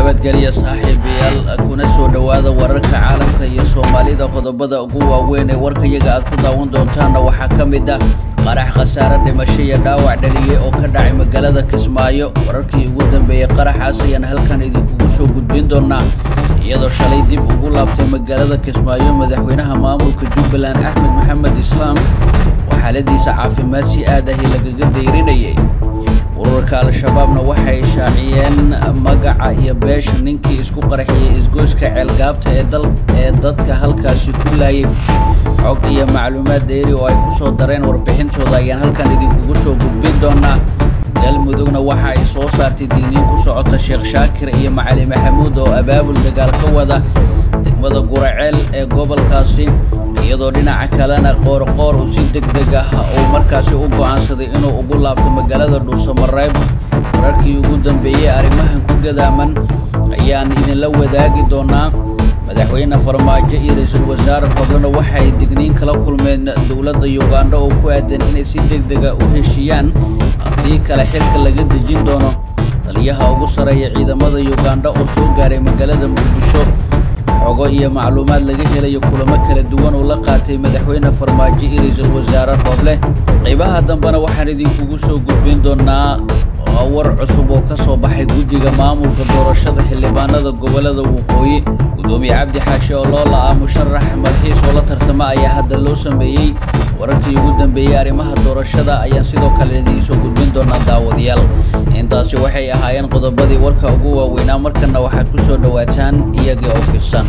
nabadgelya saaxiibayaal kuna soo dhowaada wararka caalamka iyo soomaalida qodobada ugu waaweyn ee warkayaga aad ku daawan doontaanna waxaa ka mid ah qarax khasaare dhimasho iyo dhaawac dhaliyey oo ka dhacay magaalada kismaayo wararkii ugu dambeeyey qaraxaas ayaan halkan idinkugu soo gudbin doonaa iyadoo shalay dib ugu laabtay magaalada kismaayo madaxweynaha maamulka jubbaland axmed maxamed islaam oo xaaladiisa caafimaad si aad ahi lagaga dayrinayay ururka al-shabaabna waxay shaaciyeen magaca iyo beesha ninkii isku qarxiyey isgoyska ceelgaabta ee dadka halkaasi ku laayay xog iyo macluumaad dheeri oo ay ku soo dareen warbixintooda ayaan halkan idinkugu soo gudbin doonaa galmudugna waxa ay soo saartay diiniin ku socota sheekh shaakir iyo macali maxamuud oo abaabul dagaal ka wada degmada guraceel ee gobolkaasi iyadoo dhinaca kalena qoorqoor uu si deg deg ah uu markaasi u go'aansaday inuu ugu laabto magaalada dhuusamareeb wararkii ugu dambeeyey arrimahan ku gadaaman ayaan idinla wadaagi doonaa madaxweyne farmaajo iyo ra-iisul wasaare hoblena waxay digniin kala kulmeen dowladda yugandha oo ku aadan inay si deg dega u heshiiyaan haddii kale xilka laga dejin doono taliyaha ugu sarreeya ciidamada yugandha oo soo gaaray magaalada muqdisho xogo iyo macluumaad laga helayo kulamo kala duwan oo la qaatay madaxweyne farmaajo iyo ra-iisul wasaare rooble qaybaha dambena waxaan idinkugu soo gudbin doonaa war cusub oo ka soo baxay guddiga maamulka doorashada xildhibaanada gobolada waqooyi gudoomiye cabdi xaashe oo loo la-aa musharax malxiis oo la tartama ayaa hadda loo sameeyey wararkii ugu dambeeyey arrimaha doorashada ayaan sidoo kale idiinsoo gudbin doonaa daawadayaal intaasi waxay ahaayeen qodobadii warka ugu waaweynaa markana waxaad ku soo dhowaataan iyagii oo fidsan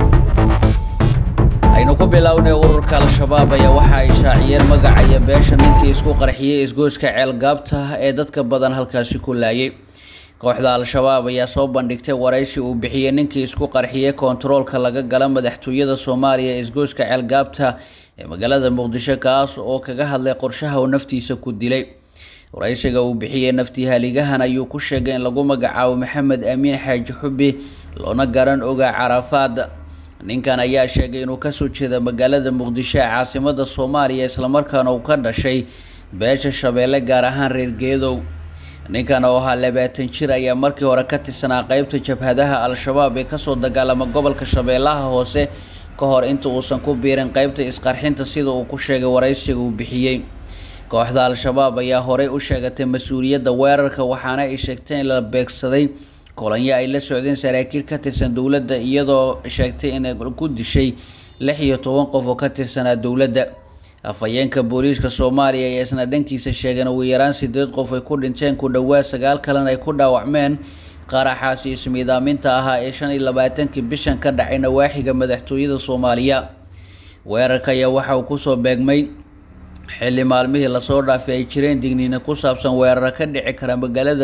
aynu ku bilownay ururka al-shabaab ayaa waxa ay shaaciyeen magaca iyo beesha ninkii isku qarxiyey isgoyska ceelgaabta ee dadka badan halkaasi ku laayay kooxda al-shabaab ayaa soo bandhigtay waraysi uu bixiyey ninkii isku qarxiyey kontaroolka laga gala madaxtooyada soomaaliya ee isgoyska ceelgaabta ee magaalada muqdisho kaas oo kaga hadlay qorshaha uu naftiisa ku dilay waraysiga uu bixiyey naftihaaligahan ayuu ku sheegay in lagu magacaabo maxamed amiin xaaji xubi loona garan ogaa carafaad ninkan ayaa sheegay inuu kasoo jeeda magaalada muqdisho ee caasimada soomaaliya islamarkaana uu ka dhashay beesha shabeelle gaar ahaan reer geedow ninkan oo ahaa labaatan jir ayaa markii hore ka tirsanaa qeybta jabhadaha al-shabaab ee kasoo dagaalama gobolka shabeellaha hoose ka hor inta uusan ku biirin qeybta isqarxinta sida uu ku sheegay waraysiga uu bixiyey kooxda al-shabaab ayaa horey u sheegatay mas-uuliyadda weerarka waxaana ay sheegtay in la beegsaday kolonyo ay la socdeen saraakiil ka tirsan dowladda iyadoo sheegtay inay ku dishay lix iyo toban qof oo ka tirsanaa dowladda afhayeenka booliiska soomaaliya ayaa isna dhankiisa sheegeen ugu yaraan sideed qof ay ku dhinteen ku dhowaad sagaal kalena ay ku dhaawacmeen qaraxaasi ismiidaaminta ahaa ee shan iyo labaatankii bishan ka dhacay nawaaxiga madaxtooyada soomaaliya weerarka ayaa waxa uu kusoo beegmay xilli maalmihii lasoo dhaafay ay jireen digniina ku saabsan weeraro ka dhici kara magaalada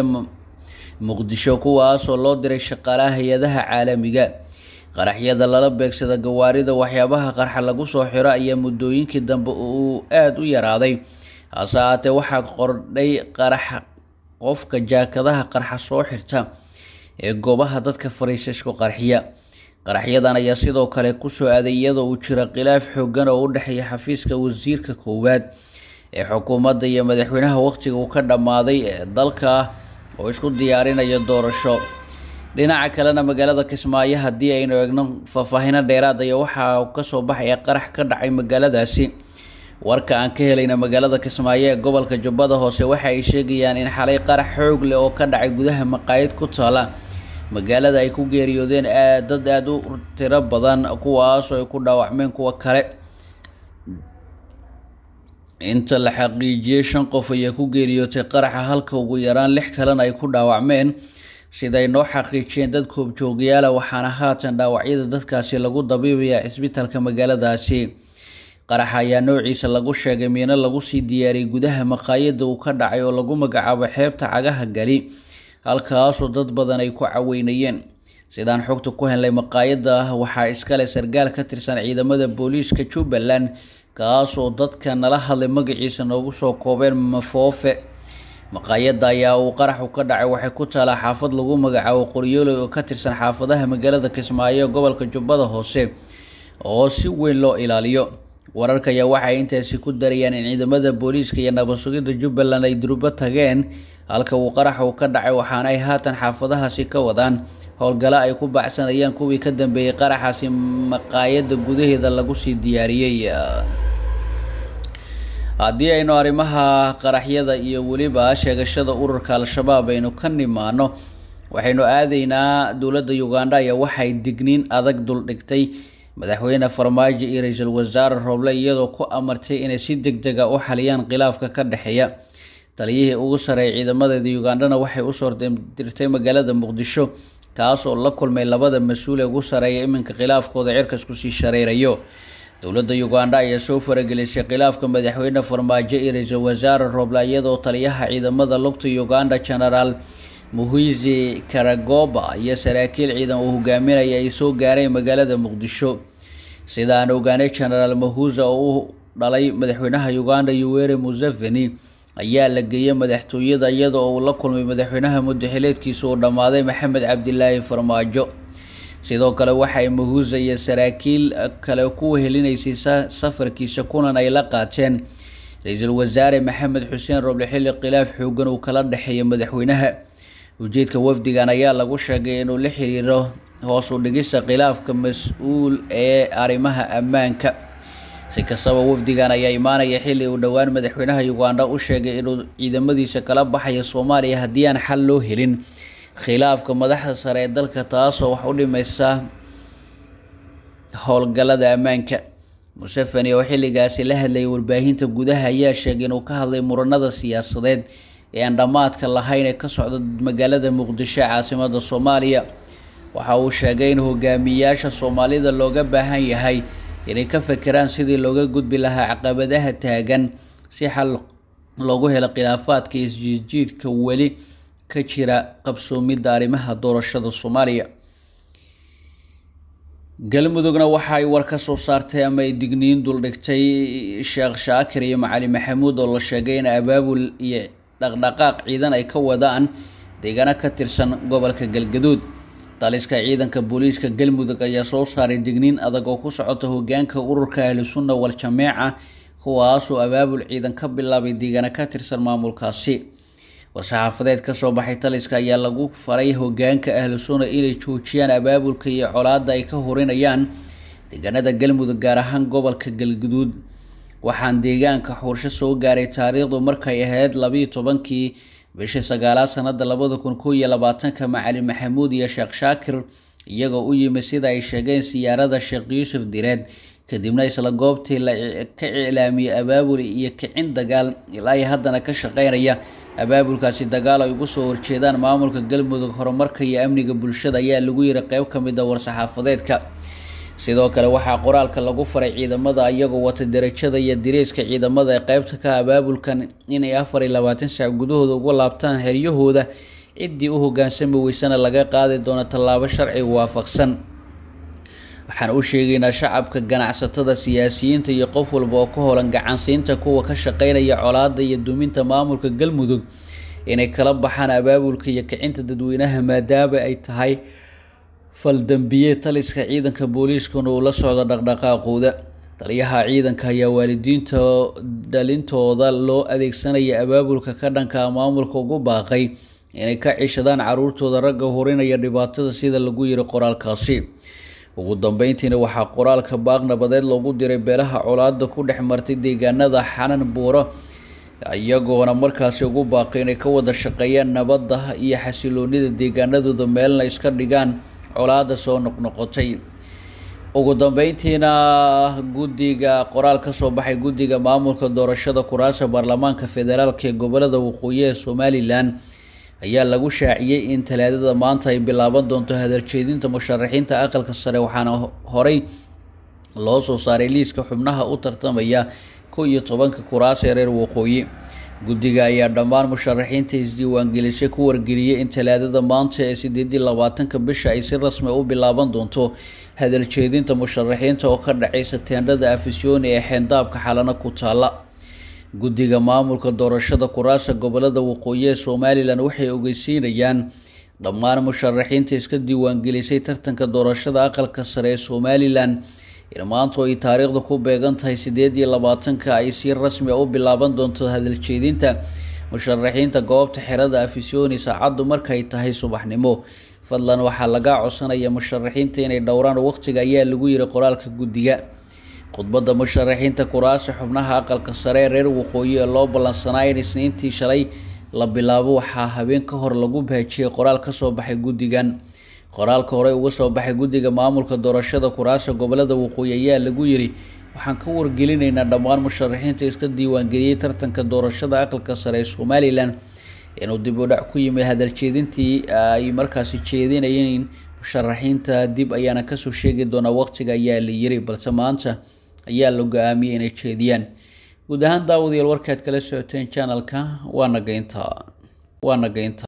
muqdisho kuwaasoo loo diray shaqaalaha hay-adaha caalamiga qaraxyada lala beegsada gawaarida waxyaabaha qarxa lagu soo xiro ayaa muddooyinkii dambe uu aada u yaraaday hase ahaatee waxaa qordhay qarax qofka jaakadaha qarxa soo xirta ee goobaha dadka fariisisku qarxiya qaraxyadan ayaa sidoo kale kusoo aaday iyadoo uu jiro khilaaf xoogan oo u dhexeeya xafiiska wasiirka koowaad ee xukuumadda iyo madaxweynaha waqtiga uu ka dhammaaday ee dalka oo isku diyaarinaya doorasho dhinaca kalena magaalada kismaayo haddii aynu eegno faahfaahino dheeraad aya waxaa kasoo baxaya qarax ka dhacay magaaladaasi warka aan ka helayna magaalada kismaayo ee gobolka jubbada hoose waxa ay sheegayaan in xalay qarax xoog leh oo ka dhacay gudaha maqaayad ku taala magaalada ay ku geeriyoodeen dad aada u tiro badan kuwaasoo ay ku dhaawacmeen kuwa kale inta la xaqiijiyey shan qof ayaa ku geeriyootay qaraxa halka ugu yaraan lix kalena ay ku dhaawacmeen siday noo xaqiijiyeen dad koobjoogayaala waxaana haatan dhaawacyada dadkaasi lagu dabiibaya cisbitaalka magaaladaasi qaraxa ayaa noociisa lagu sheegay miino lagu sii diyaariyey gudaha maqaayada uu ka dhacay oo lagu magacaabo xeebta cagaha gali halkaasoo dad badan ay ku caweynayeen sidaan xogta ku helnay maqaayada waxaa iskale sargaal ka tirsan ciidamada booliiska jubbaland kaasoo dadka nala hadlay magaciisa noogu soo koobeen mafoofe maqaayada ayaa uu qaraxu ka dhacay waxay ku taalaa xaafad lagu magacaabo qoryooley oo ka tirsan xaafadaha magaalada kismaayo gobolka jubbada hoose oo si weyn loo ilaaliyo wararka ayaa waxay intaasi ku darayaan in ciidamada booliiska iyo nabad sugidda jubbaland ay durbo tageen halka uu qarax uu ka dhacay waxaana ay haatan xaafadahaasi ka wadaan howlgalo ay ku baacsanayaan kuwii ka dambeeyey qaraxaasi maqaayadda gudaheeda lagu sii diyaariyey haddii aynu arrimaha qaraxyada iyo weliba sheegashada ururka al-shabaab aynu ka nimaano waxaynu aadaynaa dowladda uganda ayaa waxay digniin adag duldhigtay madaxweyne farmaajo iyo ra-iisul wasaare rooble iyadoo ku amartay inay si deg dega u xaliyaan khilaafka ka dhexeeya taliyihii ugu sareeyay ciidamadeeda ugandana waxay usoo dirtay magaalada muqdisho kaas oo la kulmay labada mas-uul ee ugu sareeya iminka khilaafkooda cirkas kusii shareerayo dowladda uganda ayaa soo faragelisay khilaafka madaxweyne farmaajo iyo ra-iisul wasaare rooble iyadoo taliyaha ciidamada lugta uganda genaraal muhizi karagoba iyo saraakiil ciidan uu hogaaminaya ay soo gaareen magaalada muqdisho sidaan ogaanay genaraal mahuza oo u dhalay madaxweynaha uganda yuweri museveni ayaa la geeyey madaxtooyada iyada oo uu la kulmay madaxweynaha muddaxileedkiisa uu dhammaaday maxamed cabdilaahi farmaajo sidoo kale waxay mahuza iyo saraakiil kale ku helinaysay safarkiisa kulan ay la qaateen ra-iisul wasaare maxamed xuseen roble xilli khilaaf xoogan uu kala dhexeeya madaxweynaha ujeedka wafdigan ayaa lagu sheegay inuu la xiriiro hoos u dhigista khilaafka mas-uul ee arrimaha ammaanka si kastaba wafdigan ayaa imaanaya xilli uu dhowaan madaxweynaha uganda u sheegay inuu ciidamadiisa kala baxayo soomaaliya haddii aan xal loo helin khilaafka madaxda sare ee dalka taasoo wax u dhimaysa howlgallada ammaanka museveni oo xilligaasi la hadlayay warbaahinta gudaha ayaa sheegay inuu ka hadlay muranada siyaasadeed ee aan dhammaadka lahayn ee ka socda magaalada muqdisho ee caasimada soomaaliya waxa uu sheegay in hogaamiyayaasha soomaalida looga baahan yahay inay ka fekeraan sidii looga gudbi lahaa caqabadaha taagan si xal loogu helo khilaafaadka isjiidjiidka weli ka jira qabsoomidda arrimaha doorashada soomaaliya galmudugna waxa ay war ka soo saartay ama ay digniin duldhigtay sheekh shaakir iyo macali maxamuud oo la sheegay in abaabul iyo dhaqdhaqaaq ciidan ay ka wadaan deegaano ka tirsan gobolka galgaduud taliska ciidanka booliiska galmudug ayaa soo saaray digniin adag oo ku socota hogaanka ururka ahlusunna wal-jameeca kuwaasoo abaabul ciidan ka bilaabay deegaano ka tirsan maamulkaasi war-saxaafadeed kasoo baxay taliska ayaa lagu faray hogaanka ahlu sunna inay joojiyaan abaabulka iyo colaadda ay ka horinayaan deegaanada galmudug gaar ahaan gobolka galguduud waxaan deegaanka xursho soo gaaray taariikhdu markay ahayd labiiyo tobankii bishii sagaalaad sanada labada kun koo iyo labaatanka macali maxamuud iyo sheekh shaakir iyagoo u yimid sida ay sheegeen siyaarada sheekh yuusuf direed kadibna isla goobtii la ka iclaamiyey abaabul iyo kicin dagaal ilaa iyo haddana ka shaqeynaya abaabulkaasi dagaal ay ugu soo horjeedaan maamulka galmudug horumarka iyo amniga bulshada ayaa lagu yiri qeyb ka mid a war-saxaafadeedka sidoo kale waxaa qoraalka lagu faray ciidamada iyagoo wata darajada iyo diriiska ciidamada ee qeybta ka abaabulkan inay afar iyo labaatan saac gudahooda uga laabtaan heryahooda ciddii u hogaansami weysana laga qaadi doono tallaabo sharci waafaqsan waxaan u sheegaynaa shacabka ganacsatada siyaasiyiinta iyo qof walba oo ka holan gacansiinta kuwa ka shaqeynaya colaada iyo duminta maamulka galmudug inay kala baxaan abaabulka iyo kicinta dadweynaha maadaama ay tahay faldambiye taliska ciidanka booliiskuna uu la socdo dhaqdhaqaaqooda taliyaha ciidanka ayaa waalidiinta dhalintooda loo adeegsanaya abaabulka ka dhanka maamulka ugu baaqay inay ka cishadaan caruurtooda ragga horinaya dhibaatada sida lagu yiri qoraalkaasi ugu dambeyntiina waxaa qoraalka baaq nabadeed loogu diray beelaha colaada ku dhex martay deegaanada xanan buuro iyagoona markaasi ugu baaqay inay ka wada shaqeeyaan nabadda iyo xasiloonida deegaanadooda meelna iska dhigaan colaada soo noqnoqotay ugu dambeyntiina guddiga qoraal kasoo baxay guddiga maamulka doorashada kuraasa baarlamaanka federaalk ee gobolada waqooyi ee somalilan ayaa lagu shaaciyey in talaadada maanta ay bilaaban doonto hadaljeedinta musharaxiinta aqalka sare waxaana horey loo soo saaray liiska xubnaha u tartamaya kow iyo tobanka kuraas ee reer waqooyi guddiga ayaa dhammaan musharaxiinta isdiiwaangelisay ku wargeliyey in talaadada maanta ee sideedii labaatanka bisha ay si rasmi u bilaaban doonto hadaljeedinta musharaxiinta oo ka dhacaysa teendhada afisyooni ee xeendaabka xalana ku taala guddiga maamulka doorashada kuraasa gobolada waqooyi ee somalilan waxay ogeysiinayaan dhammaan musharaxiinta iska diiwaangelisay tartanka doorashada aqalka sare ee somalilan in maanta ay taariikhda ku beegan tahay sideed iyo labaatanka ay si rasmi a u bilaaban doonto hadaljeedinta musharaxiinta goobta xerada afisyooni saacaddu markay tahay subaxnimo fadlan waxaa laga codsanaya musharaxiinta inay dhowraan waqtiga ayaa lagu yiri qoraalka guddiga khudbadda musharaxiinta kuraasi xubnaha aqalka sare ee reer waqooyi ee loo ballansanaa in isniintii shalay la bilaabo waxaa habeen ka hor lagu baajiyey qoraal kasoo baxay guddigan qoraalka horey uga soo baxay guddiga maamulka doorashada kuraasa gobolada waqooyi ayaa lagu yiri waxaan ka wargelinaynaa dhammaan musharaxiinta iska diiwaangeliyey tartanka doorashada aqalka sare ee somalilan inuu dib u dhac ku yimid hadaljeedintii ay markaasi jeedinayeen musharaxiinta dib ayaana kasoo sheegi doonaa waqtiga ayaa la yiri balse maanta ayaa la go-aamiyey inay jeediyaan guud ahaan daawadayaal warkaad kala socoteen janalka waa nageynta waa nageynta